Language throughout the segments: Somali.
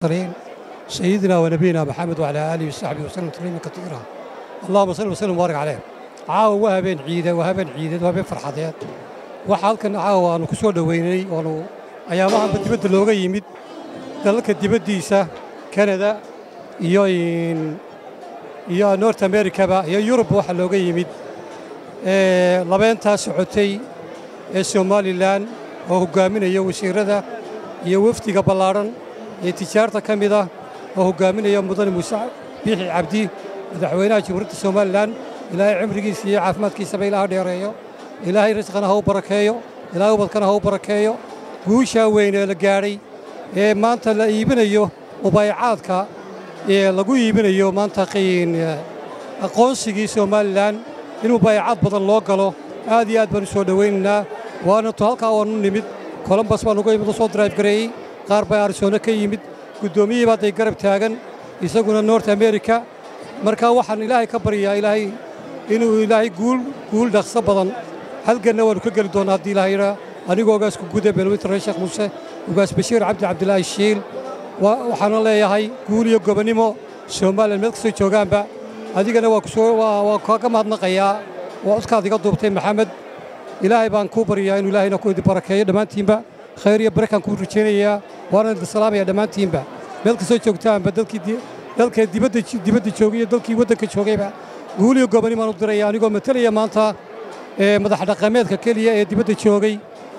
المرسلين سيدنا ونبينا محمد وعلى آله وصحبه وسلم تسليما كثيرا اللهم صل وسلم وبارك عليه caawa waa habeen ciide waa habeen ciideed waa habeen farxadeed waxa halkan caawa aanu ku soo dhoweynay oonu ayaamahanba dibadda looga yimid dalalka dibaddiisa kanada iyo iyo north americaba iyo yurub waxa looga yimid labeentaa socotay ee somalilan oo hoggaaminaya wasiirada iyo wafdiga ballaadhan ee tijaarta ka mid ah oo hoggaaminaya mudane muuse biixi cabdi madaxweynaha jamhuuriyadda somalilan ilaahay cimrigiisa iyo caafimaadkiisaba ilaha dheereeyo ilaahay risqana ha u barakeeyo ilaahay ubadkana ha u barakeeyo guushaa weyn ee la gaadhay ee maanta la iibinayo mubaayacaadka ee lagu iibinayo maanta aqoonsigii somalilan in mubaayacaad badan loo galo aad iyo aad baan u soo dhowaynaynaa waana tu halkaa waanu nimid colombas baan uga imid u soo drive gareeyey qaar baa arisoona ka yimid guddoomiyihii baa day garab taagan isaguna north america marka waxaan ilaahay ka baryaa ilaahay inuu ilaahay guul guul dhaqso badan halganna waannu ka geli doonnaa haddii ilahay yidhaa anigoo ogaasku guda beelweytare sheekh muuse ogaas bashiir cabdi cabdilaahi shiil waxaana leeyahay guul iyo gobonnimo somalilan meel kastoo joogaanba adigana waa kaaga mahadnaqayaa waa codkaad iga duubtay maxamed ilaahay baan kuu baryaa inuu ilaahayna ku idi barakeeyo dhammaantiinba khayr iyo barakaan kuu rajaynayaa waana idin salaamaya dhammaantiinba meel kastoo joogtaanba dalka dibadda joogay iyo dalkii waddanka joogayba guul iyo gobonnimo aan u diraya anigoo matalaya maanta madax dhaqameedka keliya ee dibadda joogay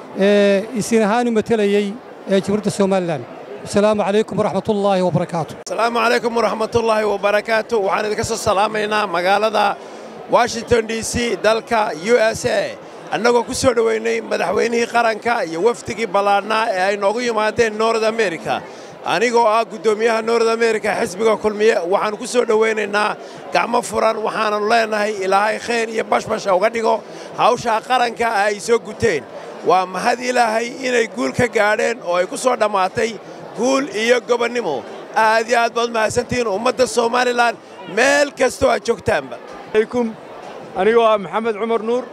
ee isin ahaan u matelayey ee jamhuuriyadda somalilan asalaamu calaykum waraxmatullaahi wabarakaatu asalaamu calaykum waraxmatullaahi wabarakaatu waxaan idinka soo salaamaynaa magaalada washington d c dalka u s a annagoo ku soo dhoweynay madaxweynihii qaranka iyo wafdigii ballaadhnaa ee ay noogu yimaadeen nord america anigoo ah guddoomiyaha nord america xisbiga kulmiye waxaannu ku soo dhowaynaynaa gacmo furan waxaananu leennahay ilaahay khayr iyo bashbasha uga dhigo hawshaa qaranka ay soo guteen waa mahad ilaahay inay guul ka gaadheen oo ay ku soo dhammaatay guul iyo gobonnimo aad iyo aad baad mahadsantihiin ummadda somalilan meel kastoo aad joogtaanba alaykum anigoo ah maxamed cumar nuur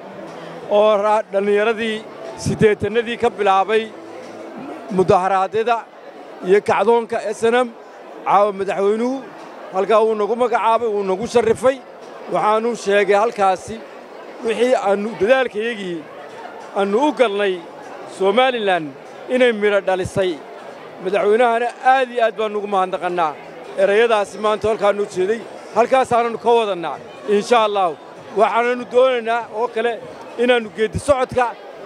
oo dhallinyaradii siddeetannadii ka bilaabay mudaharaadyada iyo kacdoonka esenam caawa madaxweynuhu halkaa wuu nagu magacaabay wuu nagu sharrifay waxaannu sheegay halkaasi wixii aannu dadaalkayagii aannu u galnay somalilan inay midho dhalisay madaxweynahana aad iyo aad baannu ugu mahadnaqannaa erayadaasi maanta halkaannu jeeday halkaasaanannu ka wadannaa insha allahu waxaanannu doonaynaa oo kale inaannu geeddi socodka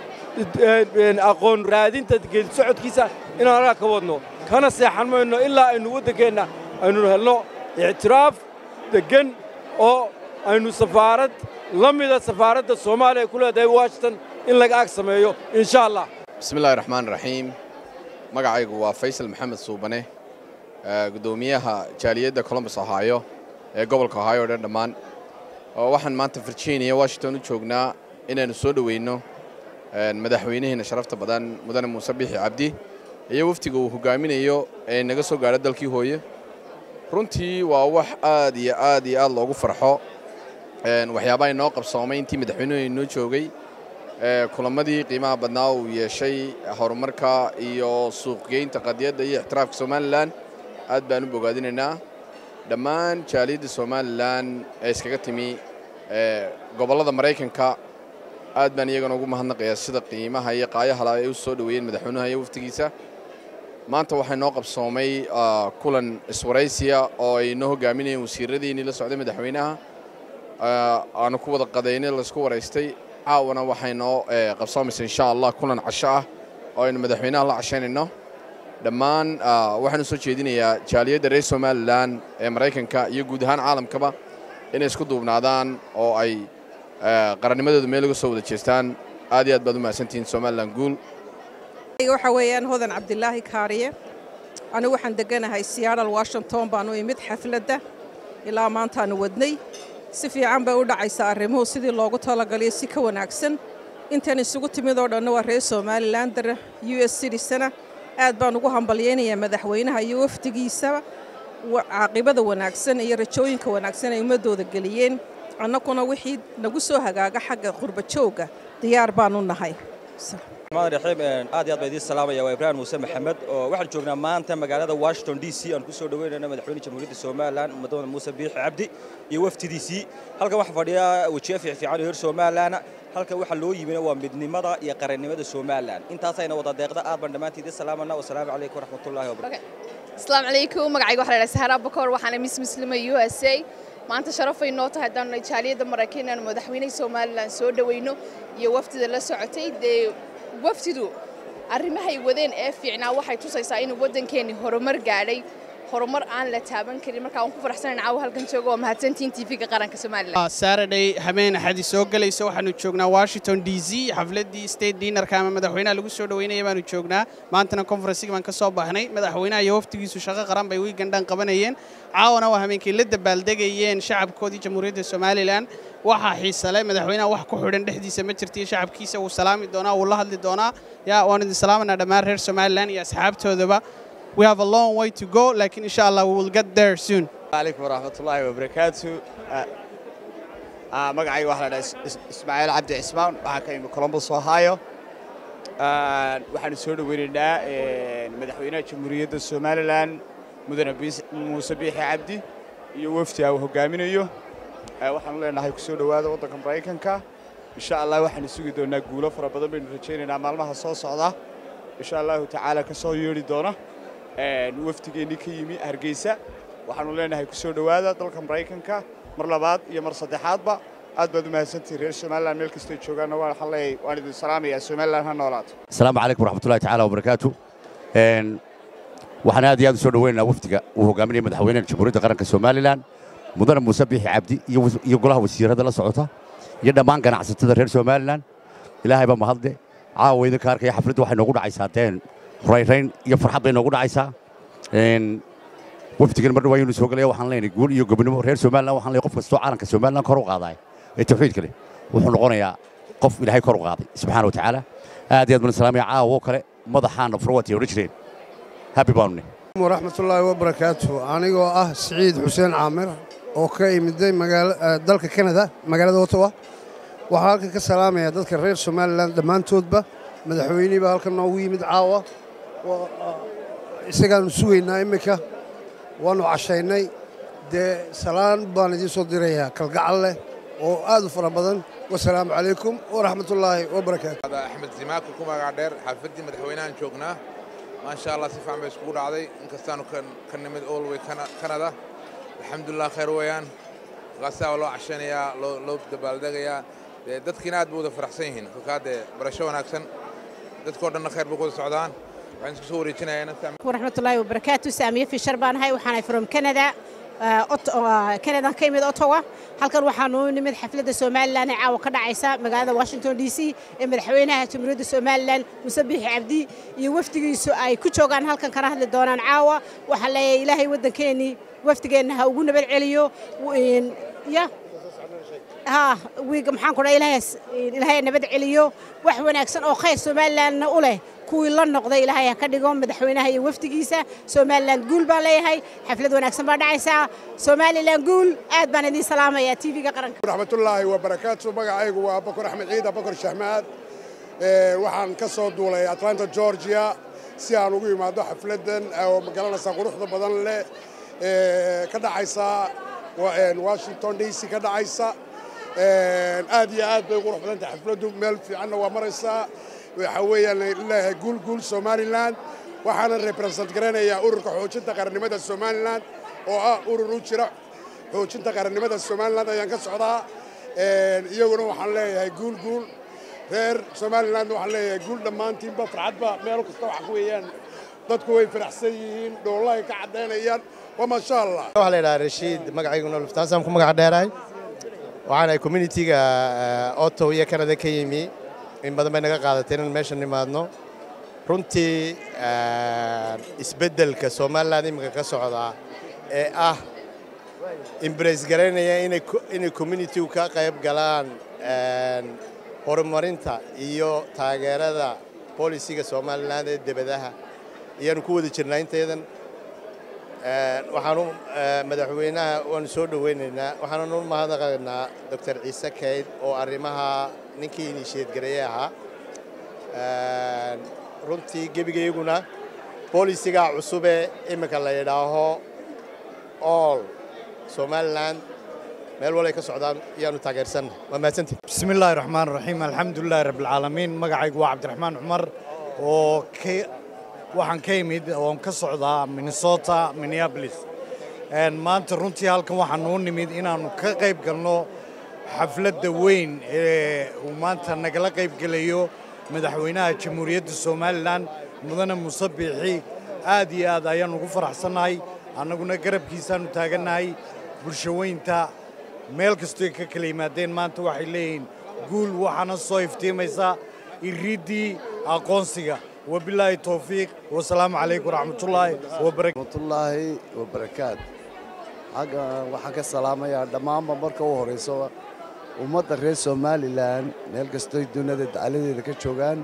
aqoon raadinta geeddi socodkiisa inaan halkaa ka wadno kana seexan mayno ilaa aynu waddankeenna aynu helno ictiraaf deggan oo aynu safaarad la mida safaaradda soomaaliya ku leedahay washington in laga ag sameeyo insha allah bismillahi raxmaan raxiim magacaygu waa faysal maxamed suubane guddoomiyaha jaaliyadda colombus ohaayo ee gobolka ohaayo o dhan dhammaan waxaan maanta virginia washington u joognaa inaynu soo dhoweyno madaxweynaheena sharafta badan mudane muuse biixi cabdi iyo waftiga uu hoggaaminayo ee naga soo gaadho dalkii hooye runtii waa wax aad iyo aad iyo aad loogu farxo waxyaabaha inoo qabsoomay intii madaxweynuhu inoo joogay kulammadii qiimaha badnaa uu yeeshay horumarka iyo suuqgeynta qadiyadda iyo ixtiraafka somalilan aad baan u bogaadinaynaa dhammaan jaaliyadda somalilan ee iskaga timi gobollada maraykanka aad baan iyagana ugu mahadnaqayaa sida qiimaha iyo qaayahala ay u soo dhoweeyeen madaxweynaha iyo waftigiisa maanta waxaa inoo qabsoomay kulan iswaraysiya oo ay inoo hoggaaminayeen wasiiradiinii la socday madaxweynaha aanu ku wada qadaynay laysku waraystay caawana waxay noo qabsoomaysa insha allah kulan casho ah oo aynu madaxweynaha la cashaynayno dhammaan waxaanu soo jeedinayaa jaaliyadda reer somalilan ee maraykanka iyo guud ahaan caalamkaba inay isku duubnaadaan oo ay qarannimadooda meel uga soo wada jeestaan aad iyo aad baad u mahadsantihiin somalilan guul waxa weeyaan hodan cabdilaahi kaariye anigu waxaan degganahay seattle washington baan u imid xafladda ilaa maantaanu wadnay si fiican bay u dhacaysaa arrimuhu sidii loogu talagaliyo si ka wanaagsan intan isugu timid oo dhanna waa reer somalilan dar u s citizana aad baan ugu hambalyaynayaa madaxweynaha iyo wafdigiisaba caaqibada wanaagsan iyo rajooyinka wanaagsan ay ummaddooda geliyeen annaguna wixii nagu soo hagaaga xagga qurbajoogga diyaar baanu nahay raxiim aad iyo aad baa idiin salaamaya waa ibraahim muuse maxamed oo waxaan joognaa maanta magaalada washington d c aan ku soo dhaweynayna madaxweyne jamhuuriyadda somalilan madaxweyne muuse biixi cabdi iyo waftidiisii halkan waxaa fadhiya wejiye fiicfiican oo reer somalilan halkan waxaa loo yimina waa midnimada iyo qarannimada somalilan intaasayna wada deeqda aad baan dhammaantii idiin salaamana wasalaamu calaykum waraxmatullahi wabarakatu asalaamu calaykum magacayga waxaa la dhaha sahara bakor waxaana miss muslima u s a maanta sharafay noo tahay haddaanu jaaliyadda maraykan inaanu madaxweynaha somalilan soo dhoweyno iyo wafdida la socotay dee wafdidu arrimahay wadeen ee fiicnaa waxay tusaysaa inuu waddankeennii horumar gaadhay horumar aan la taaban karin marka aan ku faraxsanayn caawa halkan jooga waa mahadsantiin tv-ga qaranka somalilan saturday habeen axadi soo gelaysa waxaanu joognaa washington d c xafladdii state dinarka ama madaxweynaha lagu soo dhoweynaya baanu joognaa maantana conferensiga baan ka soo baxnay madaxweynaha iyo waftigiisu shaqo qaran bay wiigandhan qabanayeen caawana waa habeenkii la dabaaldegayeen shacabkoodii jamhuuriyadda somalilan waxaa xiisale madaxweynaha wax ku xidhan dhexdiisa ma jirtiyo shacabkiisa wuu salaami doonaa wuu la hadli doonaa yaa waan idin salaamanaa dhammaan reer somalilan iyo asxaabtoodaba we have a long way to go laakiin insha allah we will get there soon عليكم ورحمة الله وبركاته magacayga waxaa la dhahaa ismaaciil cabdi cismaan waxaa ka imi columbus ohio waxaanu soo dhoweynaynaa madaxweynaha jamhuuriyadda somalilan mudane muuse biixi cabdi iyo wafdi uu hogaaminayo waxaanu leenahay ku soo dhowaada waddanka maraykanka insha allah waxaanu sugi doonaa guulo fara badan baynu rajaynaynaa maalmaha soo socda insha allahu tacaala ka soo yeedhi doona wafdigeennii ka yimi hargeysa waxaanu leenahay ku soo dhowaada dalka maraykanka mar labaad iyo mar saddexaadba aad baad u mahadsantihin reer somalilan meel kastay joogaanna waxaan leeyahay waan idin salaamayaa somalilan ha noolaato asalaamu calaykum waraxmatullahi tacaala wabarakaatu waxaan aad iyo aad u soo dhoweynaynaa wafdiga uu hogaaminaya madaxweynaha jamhuuriyadda qaranka somalilan mudane muuse biixi cabdi iyo golaha wasiirada la socota iyo dhammaan ganacsatada reer somalilan ilaahay baa mahadle caawa idinka arkaya xafladdu waxay noogu dhacaysaa deen rayrayn iyo farxad bay noogu dhacaysaa wafdigan mar dhawaa inuu soo gelaya waxaan leenahay guul iyo gobonimo reer somalilan waxaan leeyahay qof kastoo caalanka somalilan kor u qaadaay ee tawxiidka leh wuxuu noqonayaa qof ilaahay kor u qaaday subxaana wa tacaala aad iyo aad baan salaamaya caawo kale madaxaana furwati odhan jireen happy baanu ne waraxmatullaahi wabarakaatu anigoo ah siciid xuseen caamir oo ka imiday dalka kanada magaalada ottawa waxaa halkan ka salaamaya dadka reer somalilan dhammaantoodba madaxweynihii baa halkan noogu yimid caawa isagaannu sugaynaa imminka waannu cashaynay dee salaan baan idiin soo dirayaa kalgacal leh oo aad u fara badan wasalaamu calaykum waraxmatullaahi wabarakaatu axmed zimaako ku magac dheer xaafaddii madaxweynahan joognaa maasha allah si fiican bay iskugu dhacday inkastaanu ka nimid olway kanada alxamdulilah khayr weeyaan markaasaa loo cashanayaa loo dabaaldegayaa dee dadkiina aad bay wada faraxsan yihiin kolkaa dee barasho wanaagsan dadkoo dhanna khayr bay ku wada socdaan waxaan isku soo wareejinayaa waraxmatullaahi wabarakaatu saamiye fishar baan ahay waxaan ahay from canada kanadan ka imid ottawa halkan waxaanu nimid xafladda somalilan ee caawa ka dhacaysa magaalada washington d c ee madaxweynaha jamhuuriyadda somalilan muse biixi cabdi iyo wafdigiisu ay ku joogaan halkan kana hadli doonaan caawa waxaa leeyahay ilaahay waddankeennii wafdigeenna ha ugu nabad celiyo ya ها ويق محان كنا إلهي إلهي نبدأ عليو وحونا أكسن أو خير سومالان أوله كوي الله نقضي إلهي كدقهم مدحونا هي وفتقيسة سومالان قول بالي هاي حفلة وانا أكسن بعد عيسى سومالي قول آد بان دي سلامة يا تيفي قرنك ورحمة الله وبركاته بقى عيق وبكر أحمد عيد بكر شحماد waxaan ka soo duulay atlanta georgia si aan ugu imaado xafladan oo magaranaysa quruxda badan leh ka dhacaysa washington d c ka dhacaysa aad iyo aad bay qurux badan tahay xafladdu meel fiicanna waa maraysaa waxa weeyaan leeyahay guul guul somalilan waxaana represent garanayaa ururka xoojinta qarannimada somalilan oo ah urur u jira xoojinta qarannimada somalilan ayaan ka socdaa iyaguna waxaan leeyahay guul guul reer somalilan waxaan leeyahay guul dhammaantiinba farxadba meel kasta waxa weeyaan dadku way faraxsan yihiin dhoolahay ka caddaynayaan waa maasha allah waxaa la yidhaha rashiid magacayguna luftaasaan ku magac dheerahay waxaanahay communitiga otow iyo kanada ka yimi in badan bay naga qaadatay inaan meesha nimaadno runtii isbeddelka somalilan iminka ka socdaa ee ah imbrace garaynaya inay communitigu ka qayb galaan horumarinta iyo taageerada bolisiga somalilan ee debadaha ayaanu ku wada jirnaa inteedan waxaanu madaxweynaha waanu soo dhoweynaynaa waxaananu mahadnaqaynaa doctor ciise kayd oo arrimaha ninkii inisheedgareeye ahaa runtii gebigayguna boolisigaa cusubee iminka la yidhaaho all somalilan meel walay ka socdaan iyaanu taageersanna waa mahadsantii بسم الله الرحمن الرحيم الحمد لله رب العالمين magacaygu waa cabdiraxmaan cumar oo ka- waxaan ka imid oon ka socdaa minnesota minneapolis Een, maanta runtii halkan waxaan u nimid inaannu ka qayb galno xafladda weyn ee uu maanta nagala qayb gelayo madaxweynaha jamhuuriyadda somalilan mudane muuse biixi aad iyo aad ayaan ugu faraxsannahay annaguna garabkiisaannu taagannahay bulshaweynta meel kastoy ka kala yimaadeen maanta waxay leeyihiin guul waxaana soo iftiimaysa iriiddii aqoonsiga wabilaahi towfiiq wasalaamu calaykum waraxmatullaahi wabarakatu raxmatullaahi wabarakaat xagga waxaan ka salaamayaa dhammaanba marka u horayso ummadda reer somalilan meel kastoy duniyada dacaladeeda ka joogaan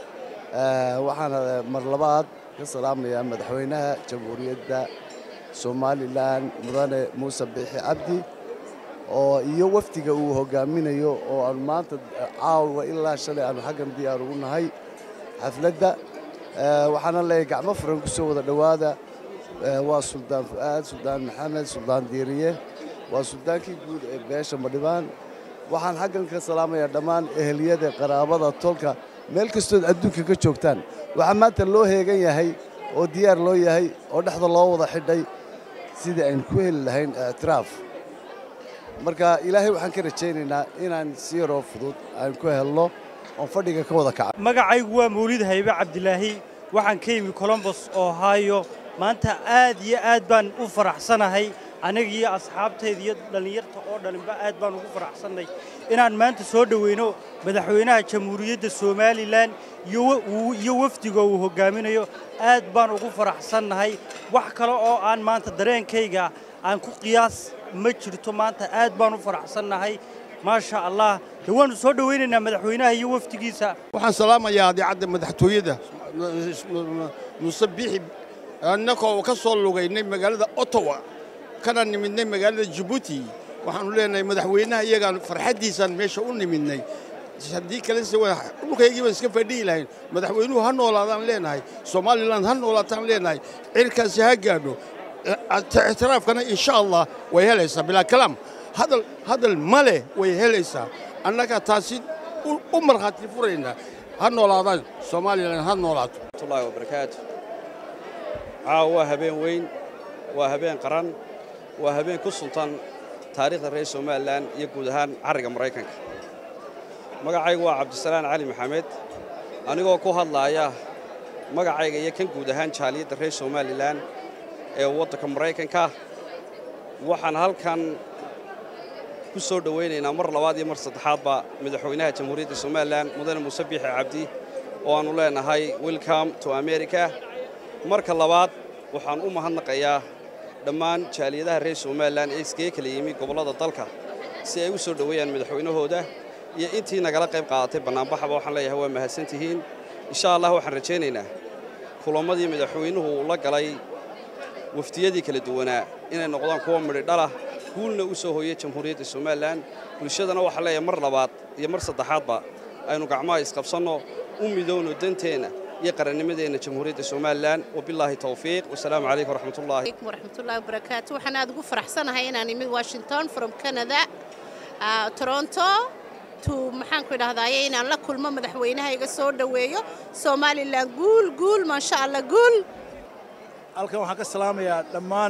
Eh, waxaana mar labaad ka salaamayaa madaxweynaha jamhuuriyadda somalilan mudane muuse biixi cabdi oo iyo wafdiga uu hogaaminayo oo aan maanta caawa ilaa shalay aanu xaggan diyaar ugu nahay xafladda Eh, waxaana leeyahay gacmo furan ku soo wada dhowaada Eh, waa suldaan fu'aad suldaan maxamed suldaan diiriye waa suldaankii guud ee beesha madhibaan waxaan xaggan ka salaamayaa dhammaan eheliyada qaraabada tolka meel kastood adduunka ka joogtaan waxaa maanta loo heegan yahay oo diyaar loo yahay oo dhexda loo wada xidhay sidii aynu ku heli lahayn ictiraaf marka ilaahay waxaan ka rajaynaynaa inaan si yaroo fudud aan ku helno oon fadhiga ka wada kaca magacaygu waa mawlid haybe cabdilaahi waxaan ka yimi colombos ohio maanta aad iyo aad baan u faraxsanahay aniga iyo asxaabtayda iyo dhallinyarta oo dhalinba aad baan ugu faraxsannay inaan maanta soo dhoweyno madaxweynaha jamhuuriyadda somalilan iyo wa- uu- iyo wafdiga uu hogaaminayo aad baan ugu faraxsannahay wax kale oo aan maanta dareenkayga aan ku qiyaas ma jirto maanta aad baan u faraxsannahay maasha allah de waannu soo dhowaynaynaa madaxweynaha iyo wafdigiisa waxaan salaamayaa idaacadda madaxtooyada muuse biixi annagoo ka soo lugaynay magaalada ottawa kana nimidnay magaalada jabuuti waxaannu leenahay madaxweynaha iyagaan farxaddiisaan meesha u nimidnay haddii kalese waa- dhulkaygii baan iska fadhihi lahayn madaxweynuhu ha noolaadaan leenahay somalilan ha noolaataan leenahay cirkaasi ha gaadho Eh, ictiraafkana insha allah way helaysaa bilaa kalaam hadal hadal ma leh way helaysaa annaga taasi u- u markhaati furaynaa ha noolaadaan somalilan ha noolaato waraxmatullaahi wabarakaatu caawa waa habeen weyn waa habeen qaran waa habeen ku suntan taariikhda reer somalilan iyo guud ahaan carriga maraykanka magacaygu waa cabdisalaan cali maxamed anigoo ku hadlaaya magacayga iyo kan guud ahaan jaaliyadda reer somalilan ee waddanka maraykanka waxaan halkan ku soo dhowaynaynaa mar labaad iyo mar saddexaadba madaxweynaha jamhuuriyadda somalilan mudane muuse biixi cabdi oo aannu leenahay welcome to america marka labaad waxaan u mahadnaqayaa dhammaan jaaliyadaha reer somalilan ee iskaga kala yimi gobollada dalka si ay u soo dhoweeyaan madaxweynahooda iyo intii nagala qayb qaadatay bannaanbaxaba waxaan leeyahay waa mahadsantihiin insha allah waxaan rajaynaynaa kulammadii madaxweynuhu uu la galay wafdiyadii kala duwanaa inay noqdaan kuwa midhidhalah guulna u soo hooyay jamhuuriyadda somalilan bulshadana waxaa leeyahay mar labaad iyo mar saddexaadba aynu gacmaha isqabsanno u midowno danteenna iyo qarannimadeenna jamhuuriyadda somalilan wabilaahi towfiiq wasalaamu calaykum waraxmatullaahi عليكم ورحمة الله وبركاته وحنا أدقو فرحسنا هاي أنا من واشنطن from Canada uh, Toronto to maxaan ku idhahdaye inaan la kulmo madaxweynaha iga soo dhoweeyo somalilan guul guul maasha allah guul halkan waxaan ka salaamayaa dhammaan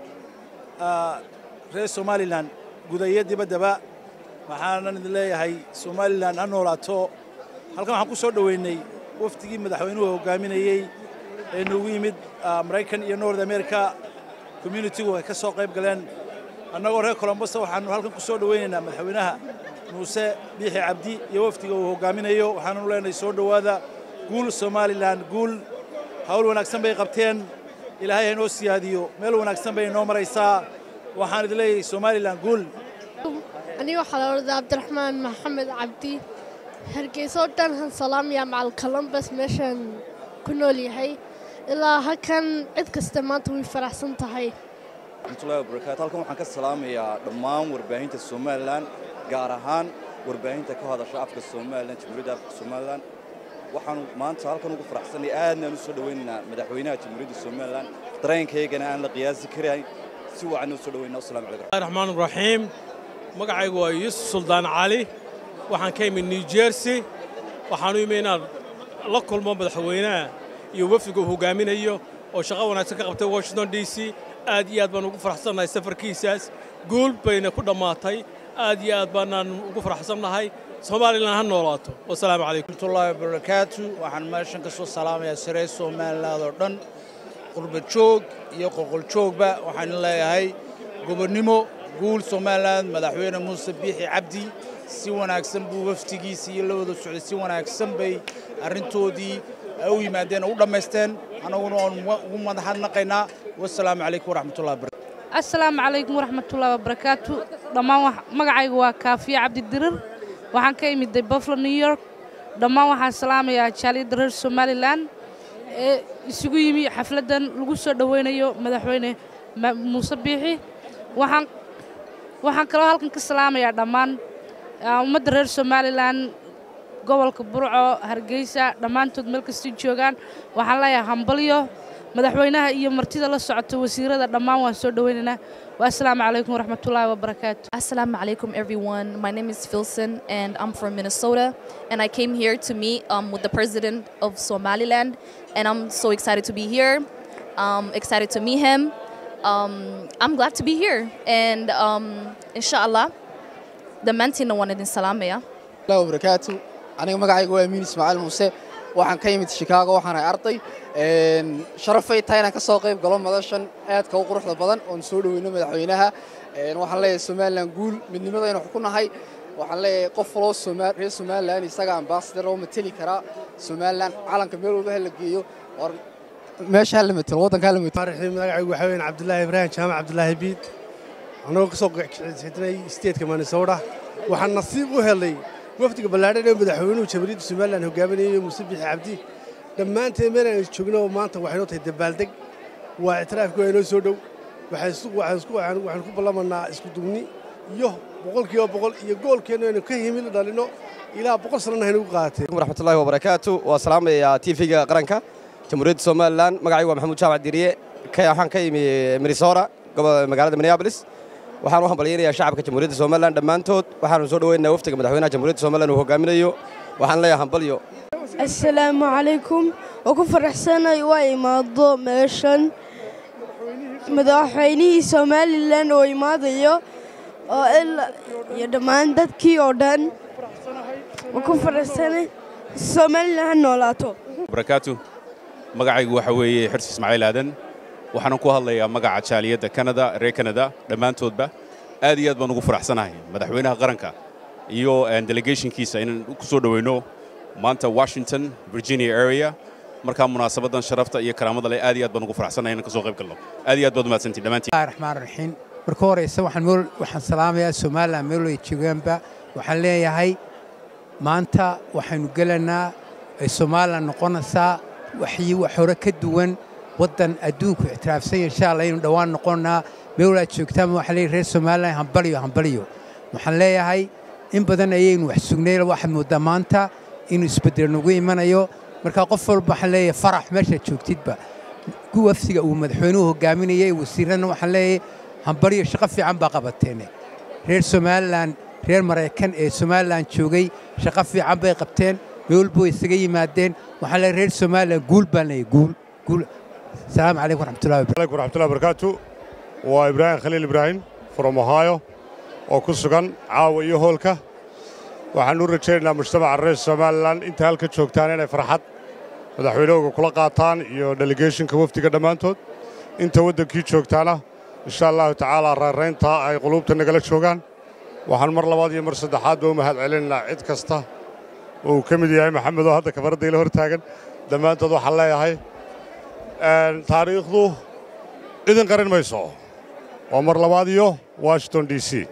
ah, reer somalilan gudayo dibaddaba waxaanan idin leeyahay somalilan ha noolaato halkan waxaan ku soo dhoweynay wafdigii madaxweynuhu hogaaminayey ee noogu yimid ah, maraykan iyo north america communitigu ay ka soo qayb galeen annagoo reer colombosa waxaanu halkan ku soo dhoweynaynaa madaxweynaha muuse biixi cabdi iyo wafdiga uu hogaaminayo waxaananu leenahay soo dhowaada guul somalilan guul hawl wanaagsan bay qabteen ilaahay ha inoo siyaadiyo meel wanaagsan bay inoo maraysaa waxaan idin leeyahay somalilan guul aniga waxaa la odhadaa cabdiraxmaan maxamed cabdi hargeysa oo dhan han salaamaya macal columbus meeshaan ku nool yahay ilaa halkan cid kasta maanta way faraxsan tahay warahmatullahi wabarakaatu halkan waxaan ka salaamayaa dhammaan warbaahinta somalilan gaar ahaan warbaahinta ka hadasha afka somalilan jamhuuriyadda afka somalilan waxaanu maanta halkan ugu faraxsanay aadnaan u soo dhowaynaynaa madaxweynaha jamhuuriyadda somalilan dareenkaygana aan la qiyaasi karayn si wacan u soo dhawaynaa wasalaamu calaykum raxmaan raxiim magacaygu waa yuusuf suldaan cali waxaan ka imid new jersey waxaan u imi inaan la kulmo madaxweynaha iyo wafdiga uu hogaaminayo oo shaqo wanaagsan ka qabtay washington d c aad iyo aad baan ugu faraxsannahay safarkiisaas guul bayna ku dhammaatay aad iyo aad baanaan ugu faraxsannahay somalilan ha noolaato wasalaamu calaykum waraxmatullaahi wabarakaatu waxaan meeshan ka soo salaamayaa saree somaliland oo dhan qurba joog iyo qoqol joogba waxaan leeyahay gobonnimo guul somaliland madaxweyne muuse biixi cabdi si wanaagsan buu waftigiisa iyo la wada socday si wanaagsan bay arrintoodii ay u yimaadeen oo u dhammaysteen annaguna waan ugu madaxadnaqaynaa wasalaamu calaykum waraxmatullahi wabarakatu asalaamu calaykum waraxmatullaahi wabarakaatu dhammaan magacaygu waa kaafiya cabdidirir waxaan ka imiday buffalo new york dhammaan waxaan salaamayaa jaaliyadda reer somalilan ee isugu yimi xafladdan lagu soo dhowaynayo madaxweyne muuse biixi waxaan waxaan kaloo halkan ka salaamayaa dhammaan ummadda reer somalilan gobolka burco hargeysa dhammaantood meel kastay joogaan waxaan leeyahay hambalyo madaxweynaha iyo martida la socota wasiirada dhammaan waan soo dhowaynaynaa Assalamu alaikum warahmatullahi wabarakatuh. Assalamu alaikum everyone. My name is Filson and I'm from Minnesota and I came here to meet um, with the president of Somaliland and I'm so excited to be here. Um, excited to meet him. Um, I'm glad to be here and um, inshallah the mantina wanted in Salamaya. الله وبركاته أنا magacaygu waa Amiin Ismaaciil Muuse waxaan ka yimid Chicago waxaan ahay arday een sharafay tahay inaan ka soo qayb galo madashan aadka u quruxda badan oon soo dhaweyno madaxweynaha een waxaan leeyahay Somaliland guul midnimada inaan ku nahay waxaan leeyahay qof waloo Soomaali reer Somaliland isaga ambassador oo matali kara Somaliland calanka meel walba la geeyo war meesha la matalo wadanka la matalo marxii magacaygu waxa weeyaan Cabdullaahi Ibrahim Jaamac Cabdullaahi Biid anagoo ka soo qeexay state-ka Minnesota waxaan nasiib u helay wafdiga ballaadhan ee madaxweynuhu jamhuuriyadda somalilan hogaaminayay muuse bixi cabdi dhammaanteen meel aan joogno maanta waxay noo tahay dabaaldeg waa ictiraafkii waa inoo soo dhow waxaan ku ballamanaa isku duubni iyo boqolkiiba boqol iyo goolkeennu aynu ka himil dhalino ilaa boqol sanana haynu u qaateen waraxmatullaahi wabarakaatu waa salaamayaa tv-ga qaranka jamhuuriyadda somalilan magacaygu waa maxamuud jaamac diriye waxaan ka yimi minnesota magaalada minneapolis waxaan u hambalyaynayaa shacabka jamhuuriyadda somalilan dhammaantood waxaanu soo dhaweynayaa waftiga madaxweynaha jamhuuriyadda somalilan uu hogaaminayo waxaan leeyahay hambalyo assalaamu calaykum oo ku faraxsanay waa imaado meeshan madaxweynihii somalilan oo imaadayo oo iyo dhammaan dadkii oo dhan oo ku faraxsanay somalilan ha noolaato barakaatu magacaygu waxa weeye xirsi ismaaciil aadan waxaanan ku hadlayaa magaca jaaliyadda kanada reer kanada dhammaantoodba aad iyo aad baan ugu faraxsanahay madaxweynaha qaranka iyo delegationkiisa inaan ku soo dhoweyno maanta washington virginia area markaa munaasabaddan sharafta iyo karaamada leh aad iyo aad baan ugu faraxsanahay inaan ka soo qayb galno aad iyo aad baad umahadsantiin dhammaantiin raxmaan raxiim marka horeysa waxaan meel waxaan salaamayaa somaliland meel ay joogaanba waxaan leeyahay maanta waxaynu gelanaa ay somaliland noqonaysaa waxii wax hore ka duwan waddan adduunku ictiraafsan insha allah aynu dhowaan noqonnaa meel walaad joogtaan waxaan leeyahay reer somaliland hambaliyo hambaliyo waxaan leeyahay in badan ayaynu wax sugnay waxaad mooddaa maanta inuu isbeddel nagu imanayo marka qof walba waxaan leeyahay farax meeshaad joogtidba wafdiga uu madaxweynuhu hogaaminayay wasiirrana waxaan leeyahay hambaliyo shaqo fiican baa qabateene reer somalilan reer maraykan ee somalilan joogay shaqo fiican bay qabteen meel walba way isaga yimaadeen waxaan leeyahay reer somalilan guul baan leeyahay guul guul السلام عليكم ورحمة الله وبركاته عليكم ورحمة الله وبركاته وإبراهيم خليل إبراهيم from Ohio oo ku sugan caawa iyo hoolka waxaan u rajaynaynaa mujtamaca reer somalilan inta halka joogtaan inay farxad madaxweynahooga kula qaataan iyo delegationka wafdiga dhammaantood inta waddankii joogtaana insha allahu tacaala raarayntaa ay quluubta nagala joogaan waxaan mar labaad iyo mar saddexaadba u mahad celinaynaa cid kasta oo uu ka mid yahay maxamed oo hadda kafaradda ila hor taagan dhammaantood waxaan leeyahay taariikhdu idin qarin mayso waa mar labaad iyo washington d c